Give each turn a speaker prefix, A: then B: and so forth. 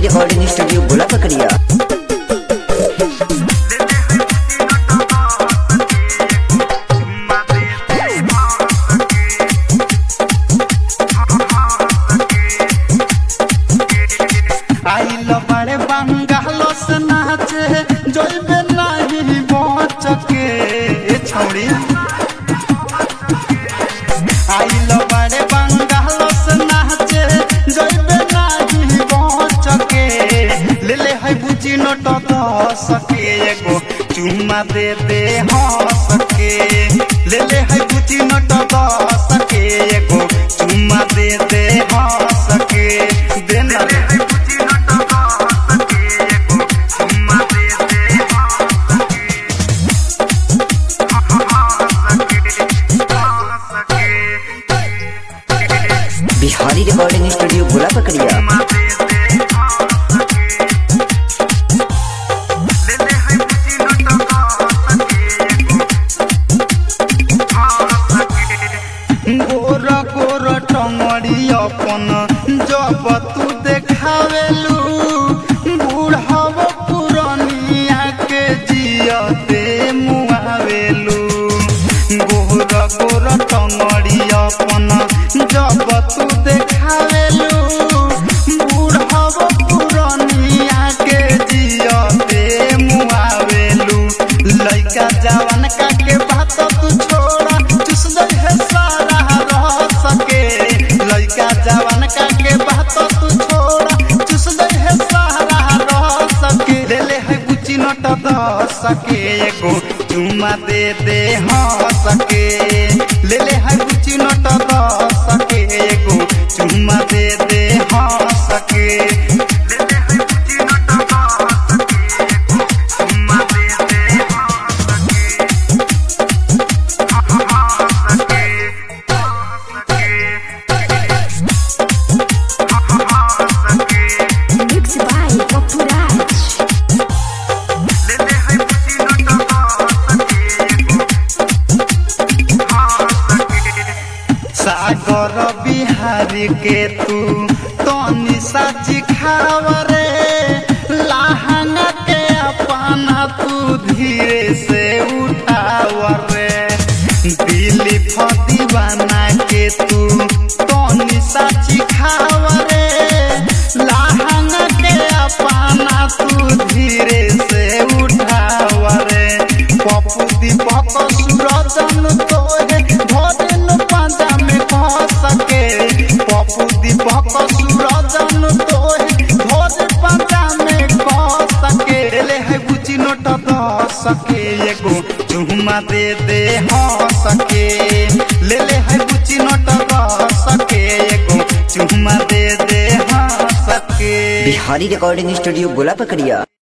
A: Recording studio गोला पकड़िया
B: आइल बड़े बंगाल से नाचे जोइबे नहीं बच के ए छौड़ी आइल बड़े बंगाल से नाचे जोइबे नहीं बच के ले ले है बुची नोट दस के एगो चुम्मा दे दे हंस के ले ले है बुची नोट दस के एगो चुम्मा दे दे हंस के दे ना रे।
A: बिहारी रिकॉर्डिंग स्टूडियो गोला पकड़िया
B: गोर गोर टंगड़ी अपन जब तू देखावेलू बूढ़व पुरनिया के जियते मुआवेलू गोर गोर टंगड़ी अपन जब तू देखावेलू बूढ़व पुरनिया के जियते मुआवेलू लइका जवान का के बात तू छोड़ा चुस दे है सारा रह सके लइका जवान का के बात तू छोड़ा चुस दे है सारा रह सके ले ले है बुची नट द सके एगो चुमा दे दे हाँ सके ले ले है बुची नट द सके एगो चुमा दे दे हाँ सके ले ले है बुची नट द सके एगो चुमा दे दे हाँ सके
C: Mixed by Popuraj.
B: सागर बिहारी के तू तनी साची खावरे लहंगा के अपना तू धीरे से उठावरे दिली फदीवाना के तू तनी साची खावरे लहंगा के अपना तू धीरे से उठावरे पप्पू दीपक सूरजन तोहे भोजन पांजा में कह सके पप्पू दीपक सूरजन तोहे भोजन पांजा में कह सके ले है बुची नोट द सके एगो चुम्मा दे दे हाँ सके ले ले है बुची नोट द सके एगो चुम्मा दे दे हाँ सके
A: बिहारी रिकॉर्डिंग स्टूडियो गोला पकड़िया